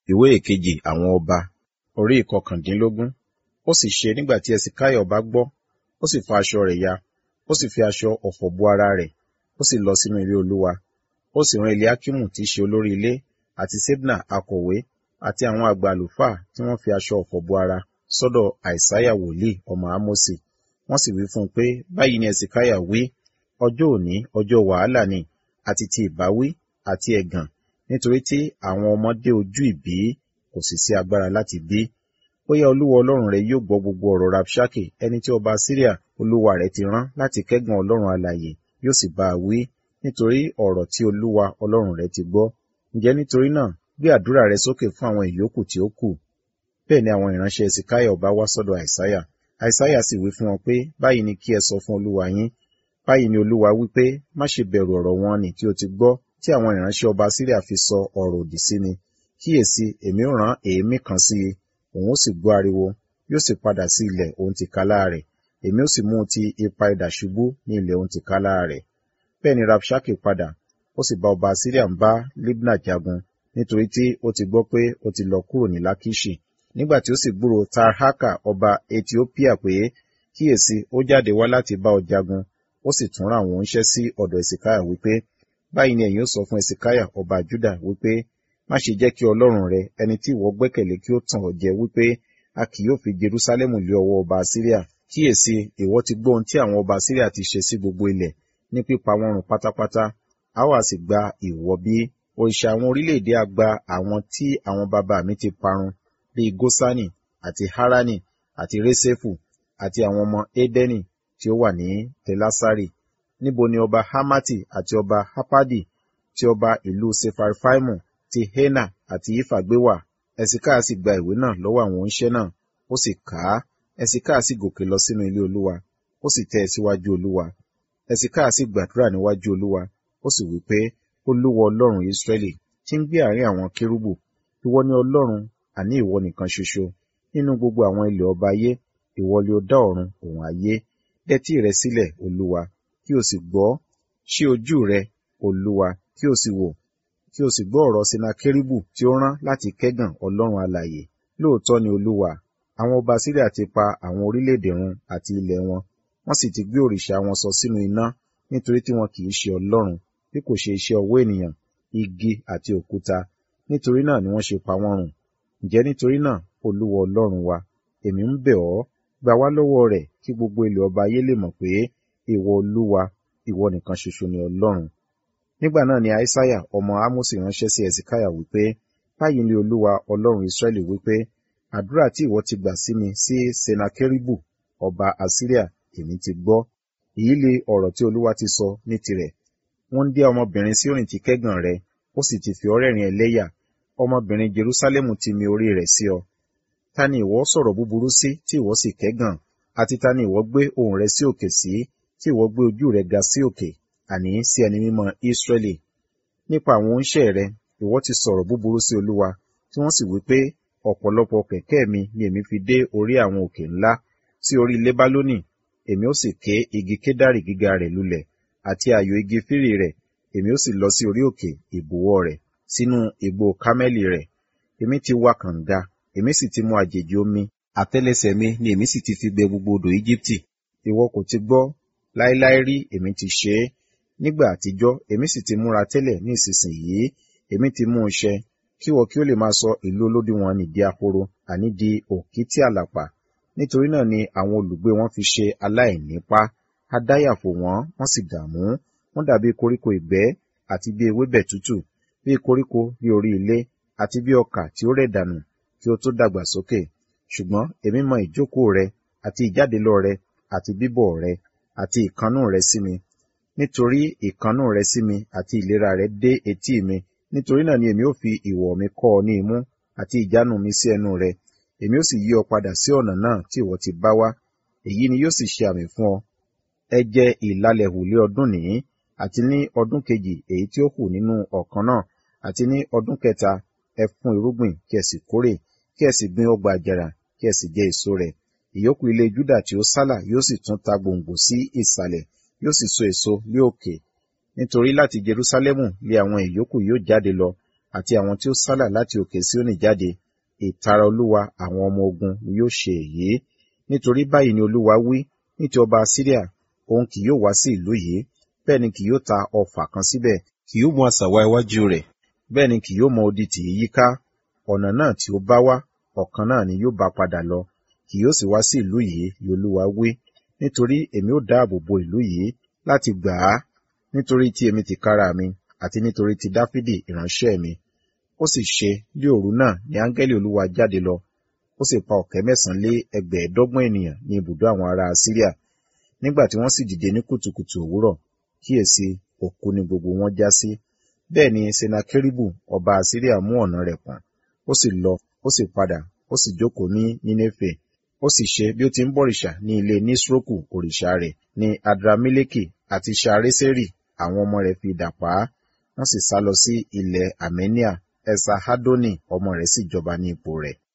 ìwé ìkejì àwọn ọba orí ìkọkàndínlógún ó sì ṣe nígbà tí ẹsìkáyà ọba gbọ́ ó sì fa aṣọ rẹ̀ ya ó sì fi aṣọ ọ̀fọ̀ bo ara rẹ̀ ó sì lọ sínú ilé olúwa ó sì rán eliakimu tí í ṣe olórí ilé àti sebna akọ̀wé àti àwọn àgbà àlùfáà tí wọ́n fi aṣọ ọ̀fọ̀ bo ara sọ́dọ̀ àìsáyà wòlíì ọmọ ámósì wọ́n sì wí fún un pé báyìí ni ẹsìkáyà wí ọjọ́ òní ọjọ́ wàhálà ni àti ti ìbáwí àti ẹ̀gàn nítorí tí àwọn ọmọ dé ojú ìbí kò sì sí agbára láti bí bóyá olúwa ọlọ́run rẹ yóò gbọ́ gbogbo ọ̀rọ̀ rabshake ẹni tí ọba syria olúwa rẹ̀ ti rán láti kẹ́gàn ọlọ́run alààyè yóò sì bá a wí nítorí ọ̀rọ̀ tí olúwa ọlọ́run rẹ̀ ti gbọ́ ǹjẹ́ nítorí náà gbé àdúrà rẹ sókè fún àwọn ìyókù tí ó kù bẹ́ẹ̀ ni àwọn ìránṣẹ́ ẹ̀sìkáyà ọba wá sọ́dọ̀ àìsáyà àìsáyà sì wí fún wọn pé báyìí ni kí ẹ sọ fún olúwa yín báyìí ni olúwa wí pé má ṣe bẹ̀rù ọ̀rọ̀ wọn ni tí o ti gbọ́ tí àwọn ìránṣẹ́ ọba syria fi sọ ọ̀rọ̀ òdì sí mi kíyèsí èmi ó rán èémí kan sí i òun ó sì gbọ́ ariwo yóò sì padà sí ilẹ̀ òun tìkálá rẹ̀ èmi ó sì mú ti ipa idà ṣubú ní ilẹ̀ òun tìkálá rẹ̀ bẹ́ẹ̀ ni rabshake padà ó sì bá ọba syria ń bá libna jagun nítorí tí ó ti gbọ́ pé ó ti lọ kúrò ní lakishi nígbà tí ó sì gbúrò tarhaka ọba ethiopia pé kíyèsí ó jáde wá láti bá ọ jagun ó sì tún rán àwọn oníṣẹ́ sí ọ̀dọ̀ ẹ̀sìkáyà wípé báyìí ni ẹ̀yin ó sọ fún ẹ̀sìkáyà ọba juda wípé má ṣe jẹ́ kí ọlọ́run rẹ ẹni tí ìwọ gbẹ́kẹ̀lé kí ó tàn ọ́ jẹ wípé a kì yóò fi jerusalem lé ọwọ́ ọba syria kíyèsí ìwọ ti gbọ́ ohun tí àwọn ọba syria ti ṣe sí gbogbo ilẹ̀ ní pípa wọn run pátápátá a wá sì gba ìwọ bí òrìṣà àwọn orílẹ̀-èdè á gba àwọn tí àwọn bàbá mi ti parun bíi gosani àti harani àti resefu àti àwọn ọmọ edeni tí ó wà ní telasari níbo ni ọba hamati àti ọba hapadi tí ọba ìlú sefarfaimu ti hena àti ifa gbé wà ẹsìkáà sì gba ìwé náà lọ́wọ́ àwọn oníṣẹ́ náà ó sì kà á ẹsìkáà sì gòkè lọ sínú ilé olúwa ó sì tẹ́ ẹ síwájú olúwa ẹsìkáà sì gbàdúrà níwájú olúwa ó sì wí pé olúwa ọlọ́run israẹli tí ń gbé àárín àwọn kérúbù ìwọ ni ọlọ́run àní ìwọ nìkan ṣoṣo nínú gbogbo àwọn ilẹ̀ ọba ayé ìwọ ni ó dá ọ̀run òun ayé dẹ́tí rẹ sílẹ̀ olúwa kí o sì gbọ́ ṣí ojú rẹ olúwa kí o sì wò kí o sì gbọ́ ọ̀rọ̀ senakeribu tí ó rán láti kẹ́gàn ọlọ́run alààyè lóòótọ́ ni olúwa àwọn ọba síríà ti pa àwọn orílẹ̀-èdè run àti ilẹ̀ wọn wọ́n sì ti gbé òrìṣà wọn sọ sínú iná nítorí tí wọn kì í ṣe ọlọ́run bí kò ṣe iṣẹ́ ọwọ́ ènìyàn igi àti òkúta nítorí náà ni wọ́n ṣe pa wọ́n run ǹjẹ́ nítorí náà olúwa ọlọ́run wa èmi ń bẹ̀ ọ́ gbà wá lọ́wọ́ rẹ̀ kí gbogbo ilẹ̀ ọba ayé lè mọ̀ pé ìwọ olúwa ìwọ nìkan ṣoṣo ni ọlọ́run nígbà náà ni aísáyà ọmọ ámósì ránṣẹ́ sí ẹ̀sìkáyà wípé báyìí ni olúwa ọlọ́run ìsírẹ́lì wípé àdúrà tí ìwọ ti gbà sí mi sí senakeribu ọba asiria èmi ti gbọ́ èyí lè ọ̀rọ̀ tí olúwa ti sọ ní tirẹ̀ wọ́n ń dé ọmọbìnrin sí òrìn tí kẹ́gàn rẹ ó sì ti fi ọ́ rẹ́rìn ẹlẹ́yà ọmọbìnrin jerúsálẹ́mù ti mi orí rẹ̀ sí ọ ta ni ìwọ sọ̀rọ̀ búburú sí tí ìwọ sì kẹ́gàn àti ta ni ìwọ gbé ohùn rẹ sí òkè sí tí ìwọ gbé ojú rẹ ga sí òkè àní sí ẹni mímọ́ Ísírẹ́lì nípa àwọn oníṣẹ́ rẹ ìwọ ti sọ̀rọ̀ búburú sí Olúwa tí wọ́n sì wí pé ọ̀pọ̀lọpọ̀ kẹ̀kẹ́ mi ni èmi fi dé orí àwọn òkè ńlá sí orí Lébálónì èmi ó sì ké igi kédárì gíga rẹ̀ lulẹ̀ àti ààyò igi fírì rẹ̀ èmi ó sì lọ sí orí òkè ìbúwọ́ rẹ̀ sínú igbó kámẹ́lì rẹ̀ èmi ti wá kànga èmi sì ti mú àjèjì omi àtẹ́lẹsẹ̀ mi ni èmi sì ti fi gbẹ gbogbo odò Íjíbítì ìwọ kò ti gbọ́ láéláé rí èmi ti ṣe é nígbà àtijọ́ èmi sì ti múra tẹ́lẹ̀ ní ìsinsìnyí èmi ti mú un ṣẹ kí wọ́n kí ó lè máa sọ ìlú olódiwọ̀n nì di ahoro àní di òkìtì àlàpà nítorí náà ni àwọn olùgbé wọn fi ṣe aláìnípa adáyàfò wọn wọ́n sì dààmú wọ́n dàbí koríko ìgbẹ́ àti bí ewébẹ̀ tútù bí koríko bí orí ilé àti bí ọkà tí ó rẹ̀ dànù kí ó tó dàgbà sókè ṣùgbọ́n èmi mọ ìjókòó rẹ àti ìjádelọ rẹ àti bíbọ̀ rẹ àti ìkannú rẹ sí mi nítorí ìkannú rẹ sí mi àti ìlera rẹ dé etí mi nítorí náà ni èmi ó fi ìwọ̀ mi kọ́ ọ ní imú àti ìjánu mi sí ẹnu rẹ èmi ó sì yí ọ padà sí ọ̀nà náà tí ìwọ ti bá wá èyí ni yóò sì ṣe àmì fún ọ ẹ jẹ ìlalẹ̀ hù lé ọdún nìyí àti ní ọdún kejì èyí tí ó hù nínú ọ̀kan náà àti ní ọdún kẹta ẹ fún irúgbìn kí ẹ sì kórè kí ẹ sì gbin ọgbà àjàrà kí ẹ sì jẹ èso rẹ̀ ìyókù ilé Júdà tí ó sálà yóò sì tún ta gbòǹgbò sí ìsàlẹ̀ yóò sì so èso lé òkè nítorí láti Jerúsálẹ́mù lé àwọn ìyókù yóò jáde lọ àti àwọn tí ó sálà láti òkè Síónì jáde ìtara olúwa àwọn ọmọ ogun ni yóò ṣe èyí nítorí báyìí ni olúwa wí ní ti ọba Asiria òun kì yóò wá sí ìlú yìí bẹ́ẹ̀ ni kì yóò ta ọfà kan síbẹ̀ kì yóò mú asà wá iwájú rẹ̀ bẹ́ẹ̀ ni kì yóò mọ odi tì í yíká ọ̀nà náà tí ó bá wá ọ̀kan náà ni yóò bá padà lọ kì yóò sì wá sí ìlú yìí ni olúwa wí nítorí èmi ó dáàbò bo ìlú yìí láti gbà á nítorí tí èmi tìkára mi àti nítorí ti Dáfídì ìránṣẹ́ mi ó sì ṣe ní òru náà ni áńgẹ́lì olúwa jáde lọ ó sì pa ọ̀kẹ́ mẹ́sàn-án lé ẹgbẹ̀ẹ́dọ́gbọ̀n ènìyàn ní ibùdó àwọn ará Asiria nígbà tí wọ́n sì dìde ní kùtùkùtù òwúrọ̀ kíyèsí òkú ni gbogbo wọn já sí bẹ́ẹ̀ ni senakeribu ọba Asiria mú ọ̀nà rẹ̀ pọ̀n ó sì lọ ó sì padà ó sì jókòó ní Nínéfè ó sì ṣe bí ó ti ń bọ̀rìṣà ní ilé Nisroku òrìṣà rẹ̀ ní Adrameleki àti Ṣareseri àwọn ọmọ rẹ̀ fi idà pa á wọ́n sì sá lọ sí ilẹ̀ Armenia Esarhadoni ọmọ rẹ̀ sì jọba ní ipò rẹ̀